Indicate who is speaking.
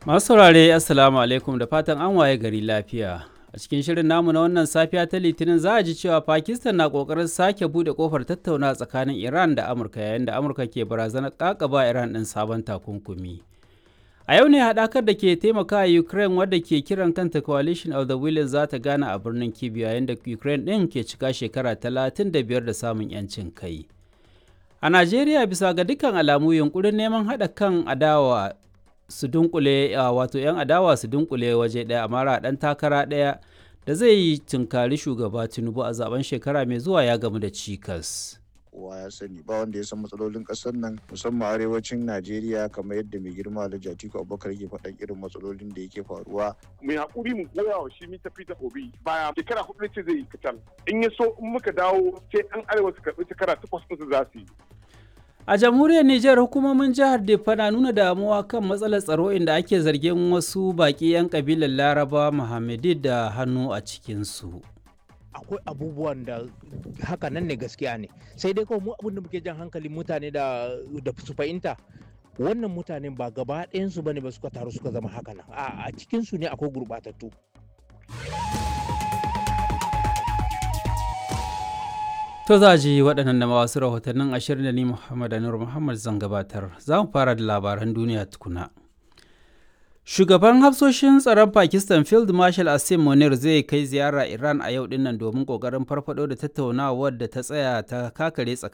Speaker 1: Masu saurare Assalamu alaikum da fatan an waye gari lafiya. A cikin shirin namu na wannan safiya ta Litinin za a ji cewa Pakistan na kokarin sake bude kofar tattauna tsakanin Iran da Amurka yayin da Amurka ke barazanar kakaba Iran ɗin sabon takunkumi. A yau ne haɗakar da ke taimaka Ukraine wadda ke kiran kanta Coalition of the Willing za ta gana a birnin Kyiv yayin da Ukraine ɗin ke cika shekara 35 da samun 'yancin kai. A Najeriya bisa ga dukkan alamu yunkurin neman haɗa kan adawa su dunkule wato 'yan adawa su dunkule waje ɗaya a mara ɗan takara ɗaya da zai yi tunkari shugaba Tinubu a zaben shekara mai zuwa ya gamu da cikas.
Speaker 2: kowa ya sani ba wanda ya san matsalolin kasar nan musamman arewacin najeriya kamar yadda mai girma alhaji atiku abubakar yake faɗan irin matsalolin da yake faruwa
Speaker 3: mai hakuri mu goya wa shi mita fita obi baya shekara hudu ce zai yi kacal in ya so in muka dawo sai an arewa su karɓi shekara takwas ɗinsu za su yi
Speaker 1: A jamhuriyar Nijar hukumomin jihar Defa na nuna damuwa kan matsalar tsaro inda ake zargin wasu baƙi 'yan kabilar Laraba Muhammadi da hannu a cikinsu.
Speaker 4: akwai abubuwan da haka nan ne gaskiya ne sai dai kawai mu abin da muke jan hankalin mutane da da su fahimta wannan mutanen ba gaba ɗayansu bane ba suka taru suka zama haka nan a cikin su ne akwai gurɓatattu
Speaker 1: To za ji waɗannan da wasu rahotannin ashirin da ni Muhammad Anur Muhammad zan gabatar. Za mu fara da labaran duniya tukuna. Shugaban hafsoshin tsaron Pakistan Field Marshal Asim Munir zai kai ziyara Iran a yau dinnan domin kokarin farfado da tattaunawar da ta tsaya ta kakare tsakanin